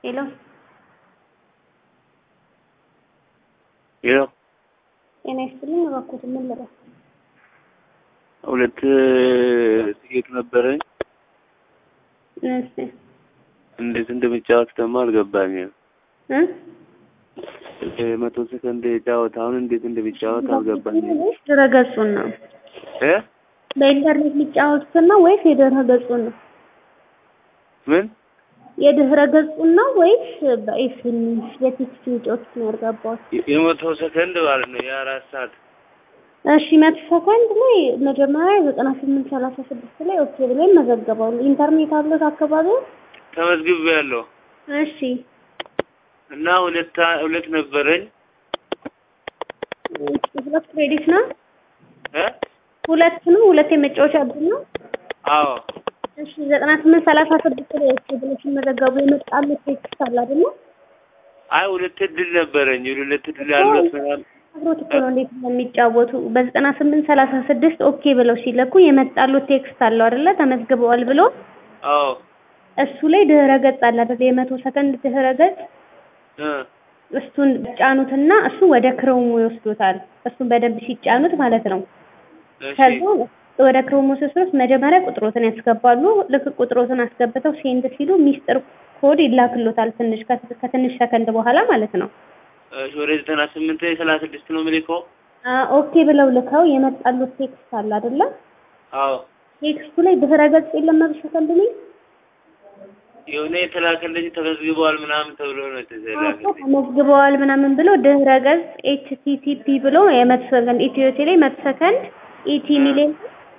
ሄሎ ሄሎ ጤና ይስጥልኝ። እባክዎት ምን ልበል? ሁለት ትኬት ነበረኝ። እሺ እንዴት እንደሚጫወት ደግሞ አልገባኝም። እ መቶ ሰከንድ ጨዋታውን እንዴት እንደሚጫወት አልገባኝም። ወይስ ድረገጹን ነው? እ በኢንተርኔት የሚጫወቱትን ነው ወይስ የድረ ገጹን ነው? ምን የድህረ ገጹን ነው ወይስ በኤስኤምኤስ የቴክስት የሚጫወቱት ነው ያልገባሁት? የመቶ ሰከንድ ማለት ነው የአራት ሰዓት እሺ መቶ ሰከንድ ላይ መጀመሪያ ዘጠና ስምንት ሰላሳ ስድስት ላይ ኦኬ ብሎ ይመዘገባሉ። ኢንተርኔት አለት አካባቢው? ተመዝግቤያለሁ እሺ እና ሁለት ሁለት ነበረኝ ሁለት ክሬዲት ነው? እ ሁለት ነው? ሁለት የመጫወቻ እድል ነው? አዎ እሺ ዘጠና ስምንት ሰላሳ ስድስት ላይ ኦኬ ብሎ ሲመዘገቡ የመጣሉት ቴክስት አለ አይደለ? አይ ሁለት እድል ነበረኝ ሁለት እድል ያሉት አብሮት እኮ ነው እንዴት እንደሚጫወቱ በዘጠና ስምንት ሰላሳ ስድስት ኦኬ ብለው ሲለኩ የመጣሉት ቴክስት አለው አይደለ? ተመዝግበዋል ብሎ አዎ እሱ ላይ ድህረ ገጽ አለ አይደል? የመቶ ሰከንድ ድህረ ገጽ እ እሱን ጫኑትና እሱ ወደ ክሮሙ ይወስዱታል። እሱን በደንብ ሲጫኑት ማለት ነው። እሺ ከዛ ወደ ክሮሙ ሲወስዱት መጀመሪያ ቁጥሮትን ያስገባሉ። ልክ ቁጥሮትን አስገብተው ሴንድ ሲሉ ሚስጥር ኮድ ይላክሎታል። ትንሽ ከትንሽ ሰከንድ በኋላ ማለት ነው። እሺ ወደ ዘጠና ስምንት ሰላሳ ስድስት ነው የምልከው አ ኦኬ ብለው ልከው የመጣሉት ቴክስት አለ አይደለ? አዎ ቴክስቱ ላይ ድህረ ገጽ የለም መቶ ሰከንድ ላይ የሆነ የተላከልኝ ተመዝግበዋል ምናምን ተብሎ ነው የተላከልኝ ተመዝግበዋል ምናምን ብሎ ድህረ ገጽ ኤችቲቲፒ ብሎ የመቶ ሰከንድ ኢትዮ ቴሌ መቶ ሰከንድ ኢቲ ሚሊዮን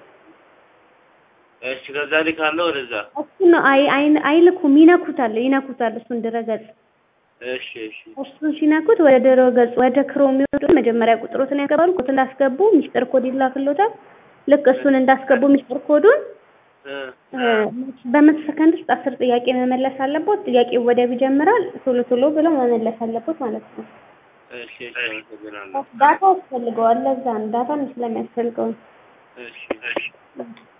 እሺ ከዛ ልካለሁ ወደዛ እሱ ነው አይ አይ አይልኩም ይነኩታል ይነኩታል እሱን ድረ ገጽ እሺ እሺ እሱን ሲነኩት ወደ ድረ ገጽ ወደ ክሮም ይወጡ መጀመሪያ ቁጥሮትን ያስገባሉ ቁጥር እንዳስገቡ ሚስጥር ኮድ ይላክሎታል ልክ እሱን እንዳስገቡ ሚስጥር ኮዱን እ በመቶ ሰከንድ ውስጥ አስር ጥያቄ መመለስ አለቦት ጥያቄው ወዲያው ይጀምራል ቶሎ ቶሎ ብለው መመለስ አለቦት ማለት ነው እሺ እሺ አመሰግናለሁ ዳታ ያስፈልገዋል ለዛ ነው ዳታ ስለሚያስፈልገው ነው እሺ እሺ